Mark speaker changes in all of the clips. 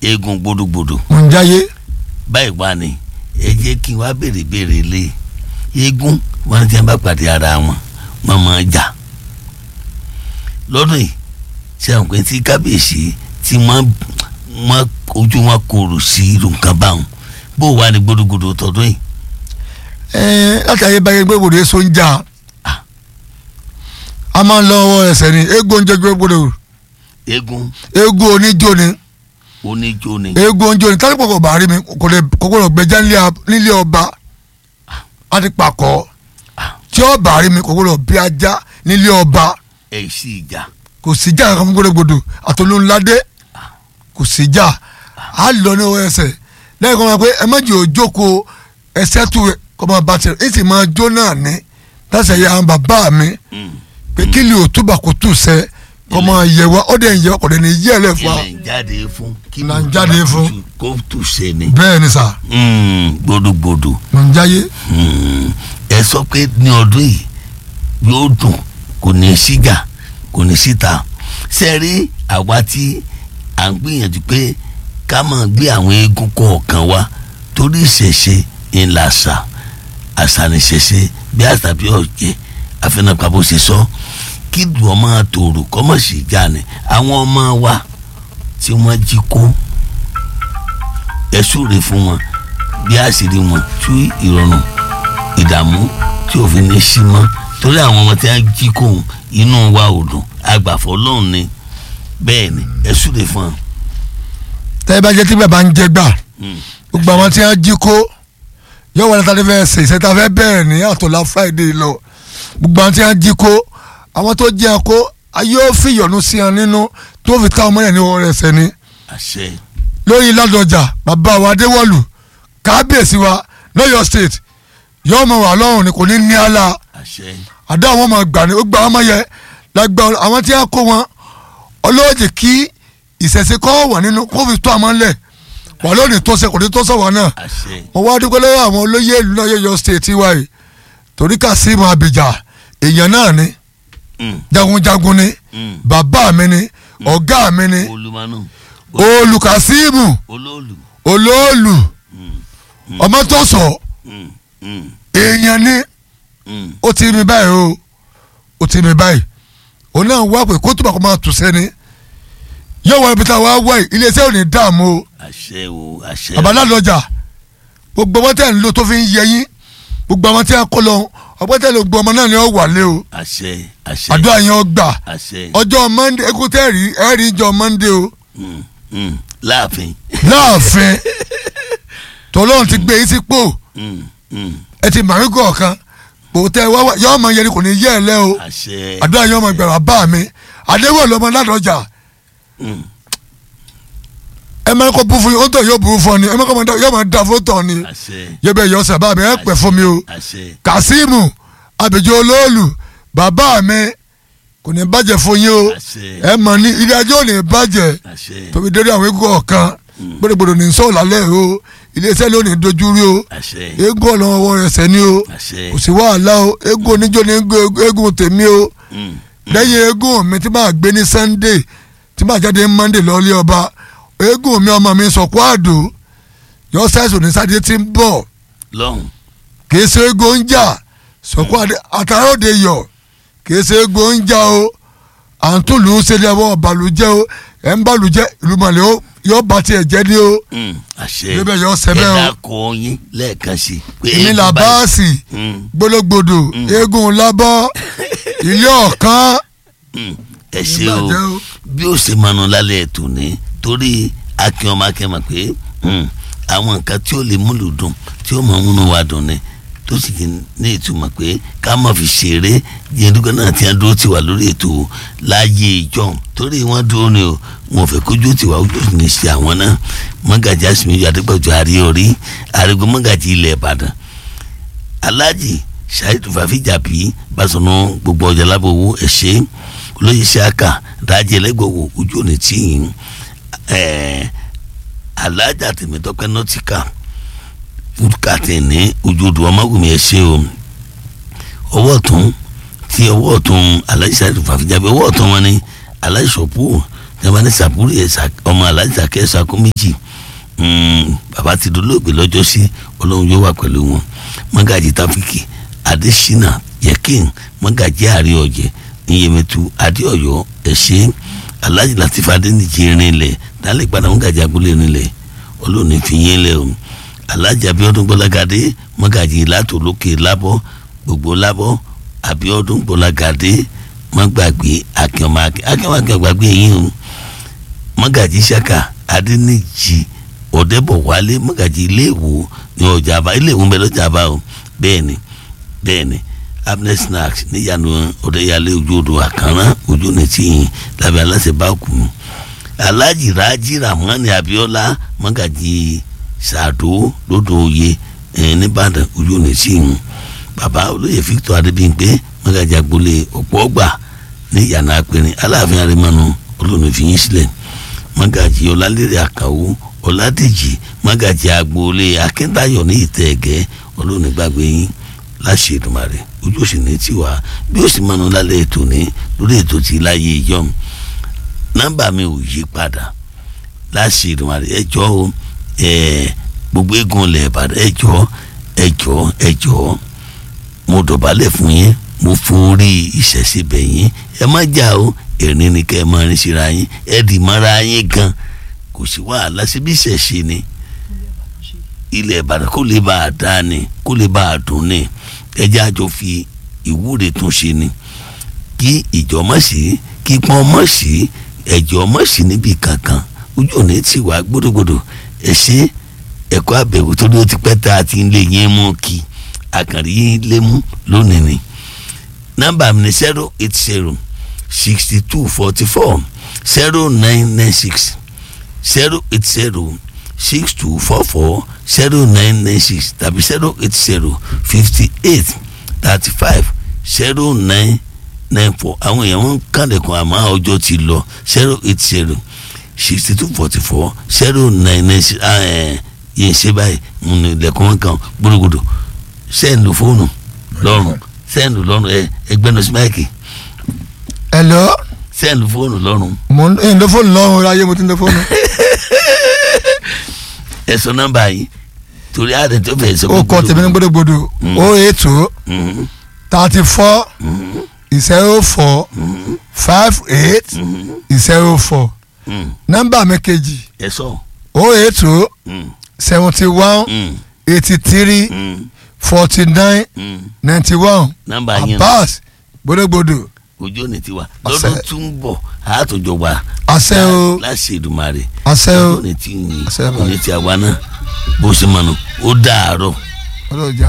Speaker 1: eégún gbódúgbòdò
Speaker 2: mò ń jáyé
Speaker 1: báyìí wá ni ẹ jẹ́ kí n wá béèrè béèrè lé eégún wọn ti bá pàdé ara wọn wọn máa jà lọ́dún yìí ṣe àwọn pé tí kábíyèsí tí wọ́n wọ́n ojú wọn kòrò sí irú nǹkan báwọn bó wà ní gbódúgbòdò tọdún yìí.
Speaker 2: ẹ̀ẹ́n láti ayé báyé gbé gbòdò èso ń jà a máa ń lọ ọwọ́ ẹsẹ̀ ni eégún oúnjẹ gbé gbòdò
Speaker 1: eégún
Speaker 2: eégún oníjó ni
Speaker 1: oníjó ni
Speaker 2: eégún oúnjẹ ni tálípọ̀ kò bá rí mi kò lè kò gbọdọ̀ gbẹjá nílé a- nílé ọba a ti pàkọ́ tí ó bá rí mi kò gbọdọ̀ bí ajá nílé ọba
Speaker 1: ẹ̀ sì jà
Speaker 2: kò sí jà kankan fún gbódògbòdò àtolóńládé kò sí jà á lọ ní ọwọ́ ẹsẹ̀ lẹ́yìn kan máa pé ẹ má jẹ́ òjókòó ẹsẹ̀ tó rẹ̀ kọ́ máa bá tirẹ̀ èsì máa jó náà ní láti ẹ̀yà àwọn bàbá mi
Speaker 1: Mm.
Speaker 2: pé kí lè òtúbà kò tù sẹ́ kọ́ máa yẹ wá ó dẹ̀ ń yẹ wá kò dẹ̀ ní yẹ ẹ̀ lẹ̀ fún wa
Speaker 1: ilẹ̀ ń jáde fún kí
Speaker 2: Là ń
Speaker 1: ló
Speaker 2: jáde
Speaker 1: bá
Speaker 2: fún.
Speaker 1: tutù kó tù ṣe ni
Speaker 2: bẹ́ẹ̀ ni sà
Speaker 1: Mm, gbódúgbòdò
Speaker 2: mò ń jáyé
Speaker 1: Mm, ẹ sọ pé ní ọdún yìí yóò dùn kò ní síjà kò ní síta ṣe rí àwa tí à ń gbìyànjú pé ká máa gbé àwọn eégún kọ̀ọ̀kan wá torí ìṣẹ̀ṣe ńlá àṣà àṣà ní ìṣẹ̀ṣe bí àṣà bí ọ̀jẹ̀ àfẹnàpá bó ṣe sọ kí dùn ọmọ àtòrò kọ́mọ̀ sí ìjà ni àwọn ọmọ wa tí wọ́n jí kó ẹ súre fún wọn bí àṣírí wọn tú ìrọ̀rùn ìdààmú tí òfin ní sí mọ́ torí àwọn ọmọ tí wọ́n jí kóhun inú wa ò dùn agbàfọ́ lọ́hùn ni bẹ́ẹ̀ ni ẹ súre fún wọn.
Speaker 2: tẹ́ bá jẹ́ tí bàbá ń jẹ gbà
Speaker 1: Mm.
Speaker 2: gbogbo àwọn tí wọ́n jí kó yóò wọlé tá a ti fẹ́ ṣe ìṣẹ́ta fẹ́ bẹ̀rẹ̀ ní àtọ̀lá friday lọ gbogbo àwọn tí wọ́n jí kó àwọn tó jẹ́ kó ayé ó fi ìyọ̀nù sí wọn nínú tó fi ká ọmọ yẹn ní ọwọ́ rẹ̀ sẹ́ni
Speaker 1: àṣẹ
Speaker 2: lórí ládọjà bàbá wa adéwọ̀lù kábíyèsí wa lọ́yọ̀ state yóò mọ̀ wà lọ́rùn ni kò ní ní àlà
Speaker 1: àṣẹ
Speaker 2: àdá àwọn ọmọ gbà ní ó gba ọmọ yẹn lágbà àwọn tí wọ́n kó wọn ọlọ́ọ̀dì kí ìṣẹ̀ṣe kọ́ wà nínú kó fi tó àmọ́ ńlẹ̀ wà lónìí tó ṣe kò ní tó sọ̀wọ́ náà
Speaker 1: àṣẹ
Speaker 2: mo wá dúpẹ́ lọ́wọ́ àwọn olóyè ìlú náà yọ̀yọ̀ state wa yìí torí Kazeem Abija èèyàn náà ni
Speaker 1: Mm,
Speaker 2: jagunjagun ni
Speaker 1: mm.
Speaker 2: bàbá mi ni ọ̀gá mi ni
Speaker 1: olùmọ̀nù
Speaker 2: olù Kazeem
Speaker 1: olóòlù
Speaker 2: olóòlù ọmọ tó sọ
Speaker 1: Mm, mm,
Speaker 2: èèyàn ni
Speaker 1: mm.
Speaker 2: ó ti mi báyìí o ó ti mi báyìí òun náà wá pé kó tó bá kó máa tù sẹ́ni yóò wá ibi tá a wá wá yìí iléeṣẹ́ ò ní dààmú o
Speaker 1: àṣẹ o àṣẹ
Speaker 2: babaládọjà gbogbo ọmọ tẹ́ ń lò tó fi ń yẹ yín gbogbo ọmọ tẹ́ ń kó lọ ọgbọ́n tẹ́ ló gbọ́ ọmọ náà ni ó wà lé o
Speaker 1: àṣẹ àṣẹ
Speaker 2: àdúrà yẹn ó gbà
Speaker 1: àṣẹ
Speaker 2: ọjọ́ mọ́ndé ekú tẹ́ rí ẹ rí ìjọ mọ́ndé o
Speaker 1: Mm, mm. láàfin
Speaker 2: láàfin tọ́lọ́run ti gbé yín sípò
Speaker 1: Mm, mm.
Speaker 2: ẹ ti màrí kọ̀ọ̀kan kò tẹ́ wá wá yọ́ ọmọ yẹn ni kò ní yẹ ẹ lẹ́ o
Speaker 1: àṣẹ
Speaker 2: àdúrà yẹn ọmọ ìgbàlá bá mi àdéhùn lọmọ ládọjà
Speaker 1: Mm,
Speaker 2: ẹ máa kó bú fún yín ó tọ̀ yóò bú fún ọ ni ẹ máa kọ́ máa dá- yóò máa da fún tọ̀ ni
Speaker 1: àṣẹ
Speaker 2: yẹ bẹ́ẹ̀ yọ sábà mi ẹ pẹ́ fún mi o.
Speaker 1: àṣẹ
Speaker 2: Kazeem Abija olóòlù bàbá mi kò ní bàjẹ́ fún yín o
Speaker 1: àṣẹ
Speaker 2: ẹ mọ̀ ní ilé ajé ò ní bàjẹ́
Speaker 1: àṣẹ
Speaker 2: tóbi dérí àwọn eégún ọ̀kan gbọdọgbọdọ ní sọ̀rọ̀ lálẹ́ o iléeṣẹ́ ló ní dojú rí o
Speaker 1: àṣẹ
Speaker 2: eégún ọlọ́wọ́ rẹ̀ sẹ́ni o
Speaker 1: àṣẹ
Speaker 2: kò sí wàhálà o eégún oníjó ní eégún tèmi o
Speaker 1: Mm,
Speaker 2: lẹ́yìn eégún mi tí máa gbé ní Sunday tí máa jáde ní Monday lọ́ọ́lé ọba eégún mi ọmọ mi sọ̀kú àdó yọ sáìsì ní sátidé tí ń bọ̀
Speaker 1: lọ́hùn
Speaker 2: kìí ṣe ego ń jà sọkọ àtàròde yọ kìí ṣe ego ń jà o àǹtólù ń ṣe ní ẹwọ ọbàlùjẹ o ẹ ń bàlùjẹ ìlú mọ̀lẹ́ o yóò bá tiẹ̀ jẹ́ ní o
Speaker 1: Mm, àṣẹ
Speaker 2: Bíbẹ̀ yọ sẹ́bẹ̀ o.
Speaker 1: ẹ dákọ̀ yín lẹ́ẹ̀kan sí i pé
Speaker 2: èmi là
Speaker 1: eégún báyìí-
Speaker 2: báàsì
Speaker 1: Mm,
Speaker 2: gbólógbòdò eégún lábọ́ ilé ọ̀kan
Speaker 1: mm. ẹ ṣe o
Speaker 2: ìbàjẹ́ o.
Speaker 1: bí ó ṣe mọnu lálẹ́ ètò ní torí akin ọmọ akin mọ̀ pé mm, àwọn nǹkan tí ó lè múlò dùn tí ó mọ̀ múnú wa dùn ni tó sì ti ní ìtumọ̀ pé ká má fi ṣeré jẹ́ndúgbọ́n náà ti ń dúró tiwa lórí ètò láàyè ìjọ torí wọ́n dúró ni o wọn ò fẹ́ kójú tiwa ojú sì ní ṣe àwọn náà mọ́gàjì àsìmíyọ adépọ̀jù àríorí àrígbó mọ́gàjì ilẹ̀ ìbàdàn aláàjì ṣáìtù fàfíjàbí bàṣọ̀nù gbogbo ọjà lábòwò ẹ̀ṣẹ́ olóyè ṣáàkà rájẹ lẹ́gbọ̀wọ̀ ojú òní tí yìí ẹ̀ẹ́ aláàjà tèmítọ́pẹ́ nọ́tìkà fúdùkàtì ní ojú odò ọmọgùnmí ẹ̀ṣẹ́ o ọwọ́ ọ̀tún tí ọwọ́ ọ̀tún aláìsí ṣáìtù fàfíjàbí ọwọ́ ọ̀tún wọn ni aláìsọ̀pù jama ní sàbúrì ẹ̀ ọmọ aláàjì sàkẹ́ sàkó méjì bàbá ti dolóògbé lọ́jọ́ sí ọlọ́run yóò wà pẹ̀lú wọn mọ́gàjì táfíkì adésínà yẹkin mọ́gàjì àrí ọ̀jẹ̀ níyẹmẹtu adéọ̀yọ́ ẹ̀ṣẹ́ aláàjì látìfà adéníjì rinlẹ̀ dálẹ́ padà mọ́gàjì agboolé rinlẹ̀ ọlọ́run ní fi yín lẹ̀ o aláàjì abíọ́dún gbọ́lágadé mọ́gàjì ìlàtò lókè lábọ́ gbogbo lábọ́ abíọ́dún gbọ́lágadé mọ́gbàgbé akínọmọ akínọmọ akínọgbàgbé yín o mọ́gàjì saka adéníjì ọ̀dẹ́bọ̀wálé mọ́gàjì iléèwò ní ọjàba iléèwò ń bẹ lọ́jàba o bẹ́ẹ̀ ni bẹ́ẹ̀ ni abner snacks níyanu ọ̀dẹ́yàlé ojú odò àkànrán ojú ní tìyìn lábẹ́ aláṣẹ báàkù alájì rájí ramani abiola mọ́gàjì sàdó lódò oyè nìbàdàn ojú ní tìyìn bàbá olóyè victor adébíyìnpé mọ́gàjì agboolé ọ̀pọ̀ ọgbà ní yàrá apẹ̀rin aláàfin arimanu olóòní fi yín sílẹ̀ mọ́gàjì ọlálẹ́rẹ̀ àkàwọ́ ọ̀làdèjì mọ́gàjì agboolé akíntayọ̀ ní ìtẹ̀ẹ̀gẹ́ olóòní gbàgbé yín láṣẹ Èdùmàrè ojú òsì ní tiwa bí ó sì mọnu lálẹ́ ètò ní lórí ètò tí láyé ìjọm nọ́mbà mi ò yí padà láṣẹ Èdùmàrè ẹjọ́ o gbogbo eégún ilẹ̀ Ìbàdàn ẹjọ́ ẹjọ́ ẹjọ́ mo dọ̀bálẹ̀ fún yín mo forí ìṣẹ̀ṣẹ̀ bẹ̀ yín ẹ má jà o ẹ̀rín ni kẹ́ ẹ máa rin síra yín ẹ dì mọ́ra yín gan kò sí wàhálà síbi ìṣẹ̀ṣẹ̀ ni ilẹ̀ Ìbàdàn kó lè bá a dá ni kó lè bá a dùn ni ẹjẹ́ àjọ fi ìwúre tún ṣe ni kí ìjọ mọ̀ sí kí pọ́n mọ̀ sí ẹ̀jọ̀ mọ̀ sí níbi kankan ojú òní ti wá gbódògbódò ẹ ṣe ẹ̀kọ́ àbẹ̀wò tó ló ti pẹ́ tá a ti ń lé yín mú kí àkàrí yín lé mú lónìí ni nọ́mbà mi ni zero eight zero sixty two forty four zero nine nine six zero eight zero six two four four zero nine nine six tàbí zero eight zero fifty eight thirty five zero nine nine four àwọn èèyàn wọn kàlẹ̀kùn àmọ́ ọjọ́ ti lọ zero eight zero sixty two forty four zero nine nine six yẹn ṣe báyìí mo ní ilẹ̀kùn wọn kan gbódògbódò sẹ́ẹ̀nù fóònù lọ́rùn sẹ́ẹ̀nù lọ́rùn ẹ ẹgbẹ́nu sí máìkì
Speaker 2: hello
Speaker 1: sẹ́ẹ̀nù fóònù lọ́rùn
Speaker 2: mo ń lo fóònù lọ́rùn ayé mo ti ń lo fóònù.
Speaker 1: ẹ sọ nọ́mbà yìí torí àdé tó fẹ́ sọ.
Speaker 2: ó kọ tèmi ní gbódògbódò ó ètò thirty four zero four five eight zero four nọ́mbà mi kejì
Speaker 1: ẹ sọ.
Speaker 2: ó ètò seventy one eighty three forty nine ninety one
Speaker 1: nọ́mbà yẹn
Speaker 2: Abbas gbódògbódò
Speaker 1: ojú òní tiwa
Speaker 2: Àṣẹ.
Speaker 1: lọ́dún tún ń bọ̀ àtòjọ wa
Speaker 2: àṣẹ o
Speaker 1: láṣẹ Èdùmàrè
Speaker 2: àṣẹ o
Speaker 1: ojú òní tí yìn
Speaker 2: Àṣẹ bàbá.
Speaker 1: òní tí a wá náà bó ṣe mọ̀nà ó dàárọ̀.
Speaker 2: ọlọ́jà.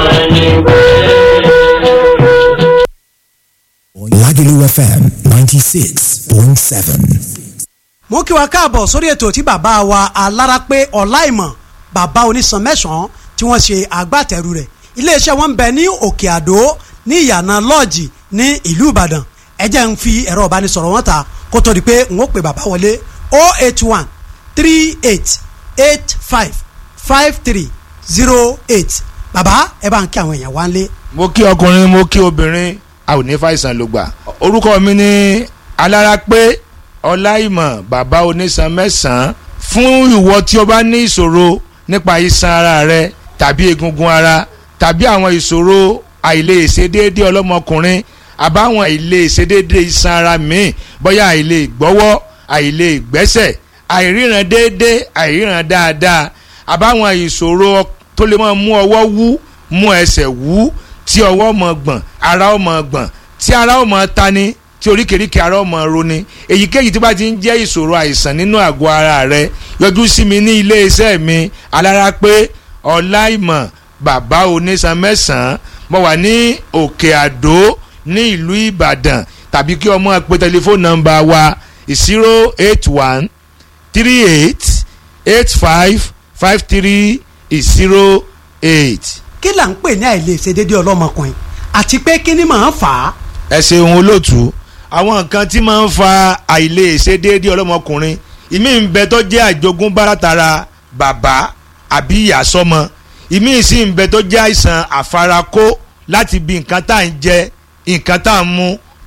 Speaker 3: Lagelu FM 96.7.
Speaker 4: mo kí wa káàbọ̀ sórí ètò tí bàbá wa alárápé ọláìmọ̀ bàbá onísan mẹ́sàn-án tí wọ́n ṣe agbátẹrù rẹ̀ iléeṣẹ́ wọn ń bẹ ní òkè àdó ní ìyànà lọ́ọ̀jì ní ìlú ìbàdàn ẹ jẹ́ ń fi ẹ̀rọ ìbánisọ̀rọ̀ wọn ta kó tó di pé n ó pè bàbá wọlé 081 38 85 53 08 bàbá ẹ bá ń kí àwọn èèyàn wá ń lé.
Speaker 5: mo kí ọkùnrin mo kí obìnrin a ò ní fàìsàn ló gbà orúkọ mi ni alárápé ọláìmọ̀ bàbá onísan mẹ́sàn-án fún ìwọ tí o bá ní ìṣòro nípa iṣan ara rẹ tàbí egungun ara tàbí àwọn ìṣòro àìlèṣedéédé ọlọ́mọkùnrin àbáwọn àìlèṣedéédé iṣan ara míì bóyá àìlè gbọ́wọ́ àìlè gbẹ́sẹ̀ àìríran déédé àìríran dáadáa àbáwọn ìṣòro tó lè máa mú ọwọ́ wú mú ẹsẹ̀ wú tí ọwọ́ mọ̀ gbọ̀n ara ó mọ̀ gbọ̀n tí ara ó mọ̀ tani tí oríkèéríkèé ara ó mọ̀ roni èyíkéyìí tó bá ti ń jẹ́ ìṣòro àìsàn nínú àgọ́ ara rẹ yọjú sí mi ní ilé iṣẹ́ mi alárápé ọláìmọ̀ bàbá onísan mẹ́sàn-án mo wà ní òkè àdó ní ìlú ìbàdàn tàbí kí ọmọ pe tẹlifóònù nọ́mbà wa zero eight one three eight eight five five three zero eight.
Speaker 4: kí là ń pè ní àìlèṣedéédé ọlọ́mọkùnrin àti pé kí ni màá fà á.
Speaker 5: ẹ ṣeun olóòtú àwọn nǹkan tí máa ń fa àìlèṣedéédé ọlọ́mọkùnrin ìmí ń bẹ tó jẹ́ àjogúnbá látara bàbá àbí ìyá sọ́mọ ìmí sì ń bẹ tó jẹ́ àìsàn àfarakó láti bí nǹkan tá à ń jẹ nǹkan tá à ń mu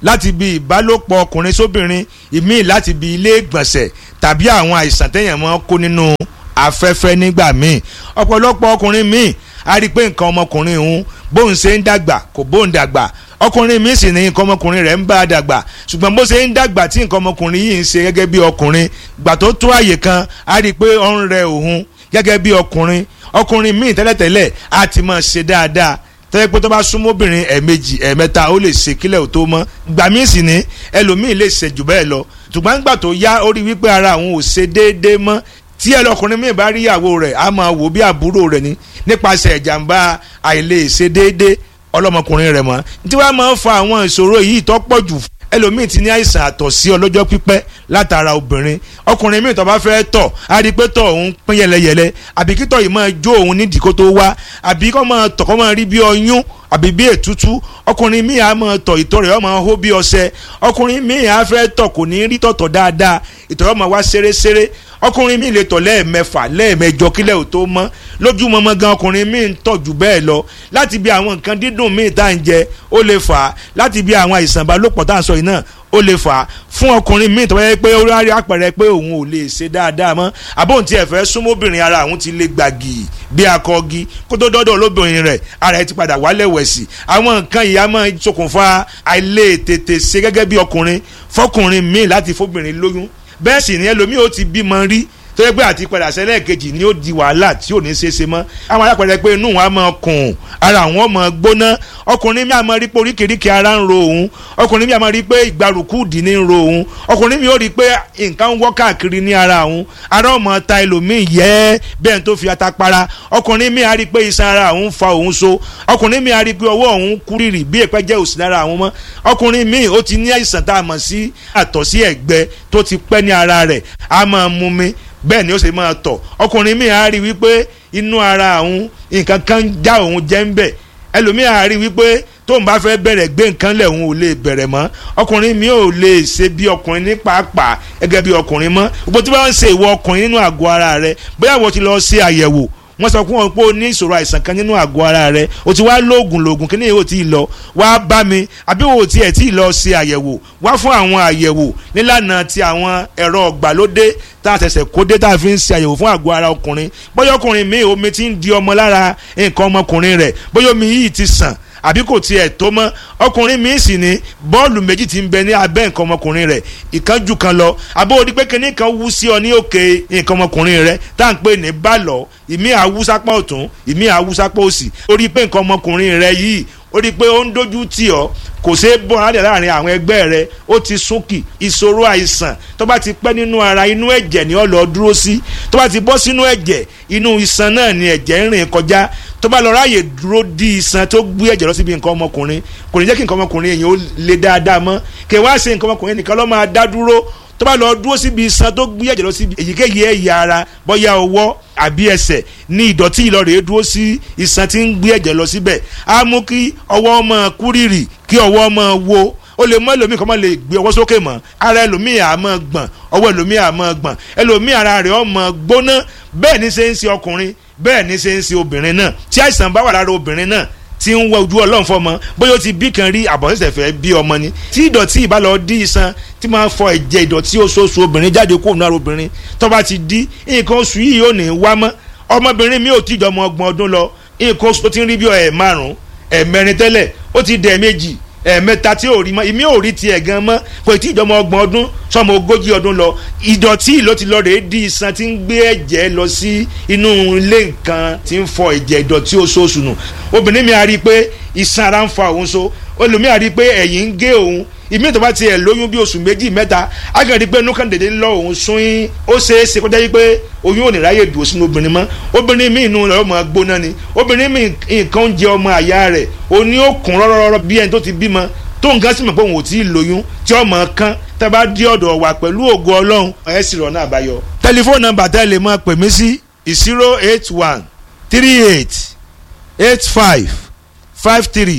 Speaker 5: láti bí ìbálòpọ̀ ọkùnrin sóbìnrin ìmíì láti bí ilé ìgbọ̀nsẹ̀ tàbí àwọn àìsàn téèyàn máa ń kó nínú afẹ́fẹ́ nígbà míì ọ̀pọ̀lọpọ̀ ọkùnrin míì a rí i pé nǹkan ọmọkùnrin òun bóun ṣe ń dàgbà kò bóun dàgbà ọkùnrin míì sì ní nǹkan ọmọkùnrin rẹ̀ ń bá a dàgbà ṣùgbọ́n bó ṣe ń dàgbà tí nǹkan ọmọkùnrin yìí ń ṣe gẹ́gẹ́ bí ọkùnrin gbà tó tó àyè kan a rí i pé ó ń rẹ òun gẹ́gẹ́ bí ọkùnrin ọkùnrin míì tẹ́lẹ̀tẹ́lẹ̀ á ti máa ṣe dáadáa tẹ́lẹ̀ pé tó bá súnmọ́ obìnrin ẹ̀ẹ̀mejì ẹ̀ẹ̀mẹ́ta ó lè ṣe kílẹ̀ ò tó mọ́ gbà míì sì ní ẹlòmíì lè ṣe jù bẹ́ẹ̀ lọ ṣùgbọ́n gbà tó yá ó rí wípé ara àwọn ò ṣe déédéé mọ́ tí ẹlọkùnrin míì bá rí ìyàwó rẹ̀ á máa wò bí àbúrò rẹ̀ ni nípasẹ̀ ìjàmbá àìlè ṣe déédéé ọlọ́mọkùnrin rẹ̀ mọ́ tí wàá máa ń fa àwọn ìṣòro yìí tó pọ̀ jù ẹlòmíì ti ní àìsàn àtọ̀sí ọlọ́jọ́ pípẹ́ látara obìnrin ọkùnrin míì tó bá fẹ́ tọ̀ á rí i pé tọ̀ òun pín yẹlẹyẹlẹ àbí kítọ̀ yìí máa jó òun nídìí kó tó wá àbí kó máa tọ̀ kó máa rí bí ọyún àbí bí ètútú ọkùnrin míì á máa tọ̀ ìtọ̀ rẹ̀ ó máa hó bí ọṣẹ ọkùnrin míì á fẹ́ tọ̀ kò ní rí tọ̀tọ̀ dáadáa ìtọ̀ rẹ̀ ó máa wá ṣeréṣeré ọkùnrin míì lè tọ̀ lẹ́ẹ̀mẹfà lẹ́ẹ̀mẹjọ kílẹ̀ ò tó mọ́ lójúmọmọ gan ọkùnrin míì ń tọ̀ jù bẹ́ẹ̀ lọ láti bí àwọn nǹkan dídùn míì tá à ń jẹ ó lè fà á láti bí àwọn àìsàn ìbálòpọ̀ tá à ń sọ yìí náà ó lè fà á fún ọkùnrin míì tó yẹ pé ó rárí àpẹẹrẹ pé òun ò lè ṣe dáadáa mọ́ àbóhùn tí ẹ fẹ́ súnmọ́bìnrin ara òun ti lè gbàgì bí akọgi kó tó dọ́dọ̀ olóbìnrin rẹ̀ ara ẹ ti padà wálẹ̀ wẹ̀sì àwọn nǹkan yìí á máa ṣokùnfà àìlè tètè ṣe gẹ́gẹ́ bí ọkùnrin fọkùnrin míì láti fóbìnrin lóyún bẹ́ẹ̀ sì ni ẹlòmíì ó ti bímọ rí tó yẹ pé àti padà sẹ́lẹ̀ kejì ni ó di wàhálà tí ò ní ṣe é ṣe mọ́ àwọn alápẹ̀rẹ̀ pé inú wọn á máa kùn ara wọn máa gbóná ọkùnrin mi á máa rí pé oríkèéríkèé ara ń ro òun ọkùnrin mi á máa rí pé ìgbàrúkú dì ní ń ro òun ọkùnrin mi ó rí pé nǹkan ń wọ́ káàkiri ní ara òun ara ọmọ ta ẹlòmíì yẹ bẹ́ẹ̀ tó fi ata para ọkùnrin mi á rí pé iṣan ara òun fa òun so ọkùnrin mi á rí pé ọwọ́ òun kúrìrì bí èpẹ́ jẹ́ òsì lára àwọn mọ́ ọkùnrin mi ó ti ní àìsàn tá a mọ̀ sí àtọ̀sí ẹ̀gbẹ tó ti pẹ́ ní ara rẹ̀ á máa mú mi bẹ́ẹ̀ ni ó sì máa tọ̀ ọkùnrin mi á rí wípé inú ara òun nǹkan kan já òun jẹ́ ń bẹ̀ ẹlòmíì á rí wípé tóun bá fẹ́ bẹ̀rẹ̀ gbé nǹkan lẹ̀ òun ò lè bẹ̀rẹ̀ mọ́ ọkùnrin mi ò lè ṣe bí ọkùnrin ní pàápàá gẹ́gẹ́ bí ọkùnrin mọ́ gbogbo tí wọ́n ń ṣe ìwọ ọkùnrin nínú àgọ́ ara rẹ bóyá wọ́n ti lọ ṣe àyẹ̀wò wọ́n sọ fún wọn pé o ní ìṣòro àìsàn kan nínú àgọ́ ara rẹ o ti wá lóògùn lóògùn kí ni yóò ti lọ wá bá mi àbí o ti ẹ̀ tí ì lọ ṣe àyẹ̀wò wá fún àwọn àyẹ̀wò nílànà ti àwọn ẹ̀rọ ọ̀gbàlódé tá a ṣẹ̀ṣẹ̀ kó dé tá a fi ń ṣe àyẹ̀wò fún àgọ́ ara ọkùnrin bóyá ọkùnrin mi omi ti ń di ọmọ lára nǹkan ọmọkùnrin rẹ̀ bóyá omi yìí ti sàn àbí kò tiẹ̀ tó mọ́ ọkùnrin mi sì ní bọ́ọ̀lù méjì ti ń bẹ ní abẹ́ nǹkan ọmọkùnrin rẹ̀ ìkan jù kan lọ àbó odi pé kinní kan wú sí ọ ní òkè nǹkan ọmọkùnrin rẹ̀ tá à ń pè ní bálọ̀ ìmí àwùsápá ọ̀tún ìmí àwùsápá òsì ó rí pé nǹkan ọmọkùnrin rẹ̀ yìí ó rí i pé ó ń dojú tì ọ́ kò ṣeé bọ́ rádìí láàrin àwọn ẹgbẹ́ rẹ ó ti súnkì ìṣòro àìsàn tó bá ti pẹ́ nínú ara inú ẹ̀jẹ̀ ni ó lọ dúró sí tó bá ti bọ́ sínú ẹ̀jẹ̀ inú iṣan náà ni ẹ̀jẹ̀ ń rìn kọjá tó bá lọ ráàyè dúró di iṣan tó gbé ẹ̀jẹ̀ lọ síbi nǹkan ọmọkùnrin kò ní jẹ́ kí nǹkan ọmọkùnrin èèyàn ó le dáadáa mọ́ kí wá ṣe nǹkan ọmọkùnrin nìkan ló máa dá dúró tó bá lọ dúró síbi iṣan tó gbé ẹ̀jẹ̀ lọ síbi èyíkéyìí ẹ̀yà ara bóyá ọwọ́ àbí ẹsẹ̀ ní ìdọ̀tí ìlọrẹ̀ dúró sí iṣan tí ń gbé ẹ̀jẹ̀ lọ síbẹ̀ á mú kí ọwọ́ máa kúrìrì kí ọwọ́ máa wo ó lè mọ ẹlòmíì kọ́ máa lè gbé ọwọ́ sókè mọ́ ara ẹlòmíì á máa gbọ̀n ọwọ́ ẹlòmíì á máa gbọ̀n ẹlòmíì ara rẹ̀ ó máa gbóná bẹ́ẹ̀ ní ṣe ń ṣe ọkùnrin bẹ́ẹ̀ ní ṣe ń ṣe obìnrin náà tí àìsàn bá wà lára obìnrin náà tí ń wọ ojú ọlọ́run fọmọ bóyá ó ti bí kan rí àbọ̀sẹ̀sẹ̀ fẹ́ bí ọmọ ni tí ìdọ̀tí ìbálò dí iṣan tí máa ń fọ ẹ̀jẹ̀ ìdọ̀tí oṣooṣù obìnrin jáde kó nínú obìnrin tó bá ti dí nǹkan oṣù yìí ò ní wá mọ́ ọmọbìnrin mi ò tí jọ ọmọ ọgbọ̀n ọdún lọ nǹkan oṣù tó ti ń rí bí ẹ̀ márùn-ún ẹ̀ mẹ́rin tẹ́lẹ̀ ó ti dẹ̀ méjì ẹ̀ẹ̀mẹ́ta tí ò rí mọ́ ìmí ò rí tiẹ̀ gan mọ́ kò tí ìjọba ọgbọ̀n ọdún sọmọ ogójì ọdún lọ ìdọ̀tí ló ti lọ rèé di iṣan tí ń gbé ẹ̀jẹ̀ lọ sí inú ilé nǹkan tí ń fọ ẹ̀jẹ̀ ìdọ̀tí oṣooṣù nù obìnrin mi a rí i pé iṣan ara ń fa òun so olùmí a rí i pé ẹ̀yìn ń gé òun ìmí tó bá tiẹ̀ lóyún bí oṣù méjì mẹ́ta a kàn rí i pé inú kan dédé lọ òun sún yín ó ṣeé ṣe kó jẹ́ pé oyún ò ní ráyè dùn sínú obìnrin mọ́ obìnrin mi inú rẹ̀ ọmọ gbóná ni obìnrin mi nǹkan oúnjẹ ọmọ àyà rẹ̀ òní ó kún rọ́rọ́rọ́ bí ẹni tó ti bímọ tó nǹkan sì mọ̀ pé òun ò tí ì lóyún tí ọmọ kan tẹ́ bá dí ọ̀dọ̀ wà pẹ̀lú ògo ọlọ́run ẹ̀ sì rọ̀ náà àbáyọ. tẹlifóònù nọ́mbà tẹ́ lè máa pè mí sí zero eight one three eight eight five five three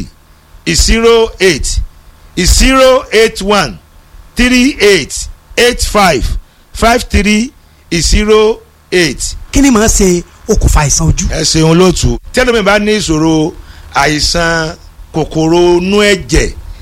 Speaker 5: zero eight zero eight one three eight eight five five three zero eight.
Speaker 4: kí ni màá ṣe okùnfà àìsàn ojú.
Speaker 5: ẹ ṣeun lóòtú tí ẹlòmíì bá ní ìṣòro àìsàn kòkòrò inú ẹ̀jẹ̀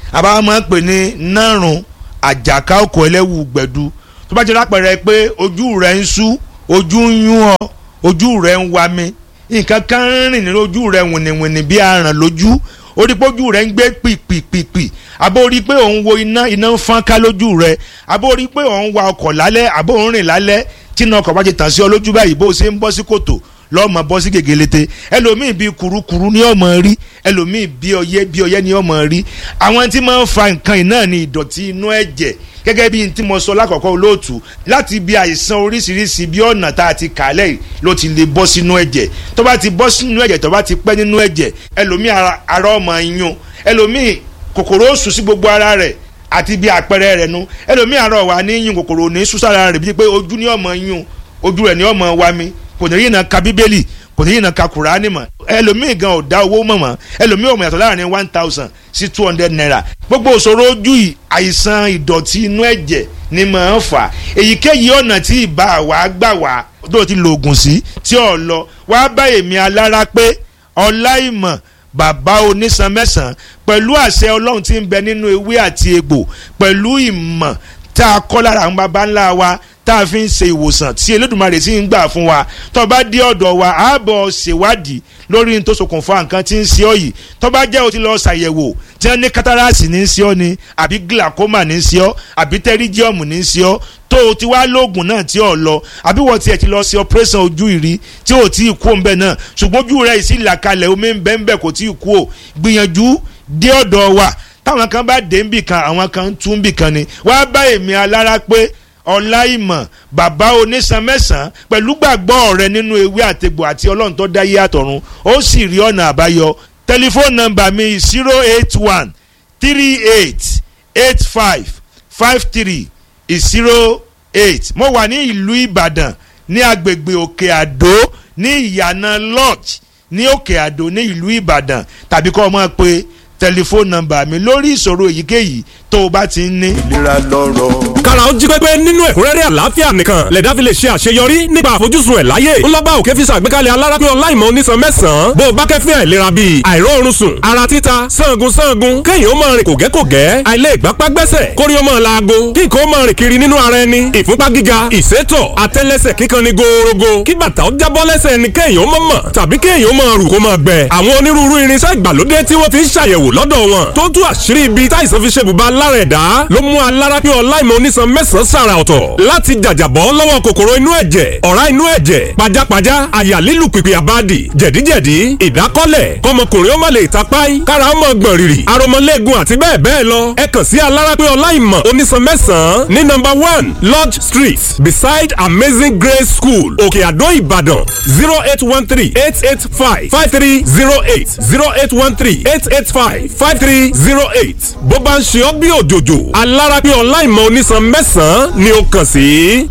Speaker 5: àbá máa ń pè ní nárùn àjàká òkò ẹlẹ́wù gbẹ̀du tó bá jẹ́ lápẹ̀rẹ̀ pé ojú rẹ̀ ń sú ojú ń yún ọ ojú rẹ̀ ń wa mi nǹkan kan ń rìn nínú ojú rẹ̀ wìnìwìnì bí aràn lójú orí pé ojú rẹ̀ ń gbé pìpìpìpì àbó orí pé òun wo iná iná ń fọ́n ká lójú rẹ̀ àbó orí pé òun wa ọkọ̀ lálẹ́ àbó òun rìn lálẹ́ tí iná ọkọ̀ bá ti tàn sí ọ lójú báyìí bó o ṣe ń bọ́ sí kòtò lọ́mọ bọ́ sí gègélete ẹlòmíì bíi kurukuru ní ọmọ rí ẹlòmíì bíi ọyẹ́ bíi ọyẹ́ ní ọmọ rí àwọn tí máa ń fa nǹkan yìí náà ní ìdọ̀tí inú ẹ̀jẹ̀ gẹ́gẹ́ bí n tí mo sọ lákọ̀ọ́kọ́ olóòtú láti bí àìsàn oríṣiríṣi bí ọ̀nà tá a ti kà lẹ́yìn ló ti lè bọ́ sínú ẹ̀jẹ̀ tó bá ti bọ́ sínú ẹ̀jẹ̀ tó bá ti pẹ́ nínú ẹ̀jẹ̀ ẹlòmíì ara ọmọ yún ẹlòmíì kòkòrò ó sùn sí gbogbo ara rẹ̀ àti bí àpẹẹrẹ rẹ̀ nu ẹlòmíì ara wà ní yún kòkòrò ní sùn sára rẹ̀ bíi pé ojú ní ọmọ yún ojú rẹ̀ ní ọmọ wa mi kò ní yìnbọn ka bíbélì kò ní yìnbọn ka kùránì mọ́ ẹlòmíì gan ò dá owó mọ̀ mọ́ ẹlòmíì ò mọ̀ yàtọ̀ láàrin one thousand sí two hundred naira gbogbo òṣòro ojú yìí àìsàn ìdọ̀tí inú ẹ̀jẹ̀ ni màá fà èyíkéyìí ọ̀nà tí ìbá wa gbà wá tó ti lo oògùn sí tí ò lọ wá bá èmi alára pé ọláìmọ̀ bàbá onísan mẹ́sàn-án pẹ̀lú àṣẹ ọlọ́run tí ń bẹ nínú ewé àti egbò pẹ̀lú ìmọ̀ tá a kọ́ lára àwọn baba ńlá wa tá a fi ń ṣe ìwòsàn tí Elédùmarè sì ń gbà fún wa tó bá dé ọ̀dọ̀ wa á bọ̀ ṣèwádìí lórí ní tó ṣokùnfà nǹkan tí ń ṣe ọ́ yìí tó bá jẹ́ o ti lọ ṣàyẹ̀wò tí wọ́n ní kátàràsì ní í ṣe ọ́ ni àbí glaucoma ní í ṣe ọ́ àbí tẹ́ríjíọ̀mù ní í ṣe ọ́ tó o ti wá lóògùn náà tí ò lọ àbí wọ́n tiẹ̀ ti lọ ṣe operation ojú ìrí tí ò tí ì kú òun bẹ́ẹ̀ náà ṣùgbọ́n ojú rẹ̀ sì là kalẹ̀ omi ń bẹ́ẹ̀ ń bẹ́ẹ̀ kò tí ì kú ò gbìyànjú dé ọ̀dọ̀ wa táwọn kan bá dé ń bì kan àwọn kan tún ń bì kan ni wàá bá èmi alára pé ọláìmọ̀ bàbá onísan mẹ́sàn-án pẹ̀lú gbàgbọ́ rẹ nínú ewé àtegbò àti ọlọ́run tó dá yé àtọ̀run ó sì rí ọ̀nà àbáyọ tẹlifóònù nọ́mbà mi zero eight one three eight eight five five three zero eight mo wà ní ìlú ìbàdàn ní agbègbè òkè àdó ní ìyànà lodge ní òkè àdó ní ìlú ìbàdàn tàbí kọ́ ọ mọ̀ pé tẹlifóònù nọ́mbà mi lórí ìṣòro èyíkéyìí tó o bá ti ń ní.
Speaker 6: ìlera lọ́rọ̀.
Speaker 7: kára ó jí pépé nínú ẹ̀kúnrẹ́rẹ́ àlàáfíà nìkan lẹ̀dá fi lè ṣe àṣeyọrí nípa àfojúsùn ẹ̀ láyé ńlọ́gbà òkè fi ṣàgbékalẹ̀ alárápín ọláìmọ̀ onísan mẹ́sàn-án bó o bá kẹ́fín àìlera bíi àìróorun sùn ara títa sangun sangun kéèyàn ó máa rìn kògẹ́kògẹ́ àìlè ìgbápá gbẹ́sẹ̀ kórí ó máa laago kí nǹkan ó máa rìn kiri nínú ara ẹni ìfúnpá gíga ìsétọ̀ àtẹ́lẹsẹ̀ kíkan ni gòòrògò kí bàtà ó jábọ́ lẹ́sẹ̀ ẹni kéèyàn ó máa mọ̀ tàbí kéèyàn ó máa rù kó máa gbẹ àwọn onírúurú irinṣẹ́ ìgbàlódé tí wọ́n fi ń ṣàyẹ̀wò lọ́dọ̀ wọn tó tú àṣírí ibi táìsàn fi ṣe bùbá lára ẹ̀dá ló mú alárápín ọláìmọ̀ onísan mẹ́sàn-án sàrà ọ̀tọ̀ láti jàjàbọ́ lọ́wọ́ kòkòrò inú ẹ̀jẹ̀ ọ̀rá inú ẹ̀jẹ̀ pajápajá àyà lílù pìpì àbádì jẹ̀díjẹ̀dí ìdákọ́lẹ̀ kọmọkùnrin ó má lè tapáì kára ó mọ̀ gbọ̀n rìrì aromọlẹ́gun àti bẹ́ẹ̀ bẹ́ẹ̀ lọ ẹ kàn sí alárápín ọláìmọ̀ onísan mẹ́sàn-án ní nọ́mbà one lodge street beside amazing grace school òkè àdó ìbàdàn zero eight one three eight eight five five three zero eight zero eight one three eight eight five five three zero eight bó bá ń ṣe ọ́ bí òjòjò alárápín ọláìmọ̀ onísan mẹ́sàn-án ni ó kàn sí.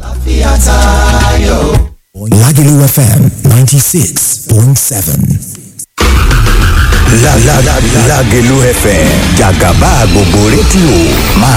Speaker 3: Lagelu FM 96.7.
Speaker 6: La la la Lagelu FM jàgàbá gbogbo rédíò máa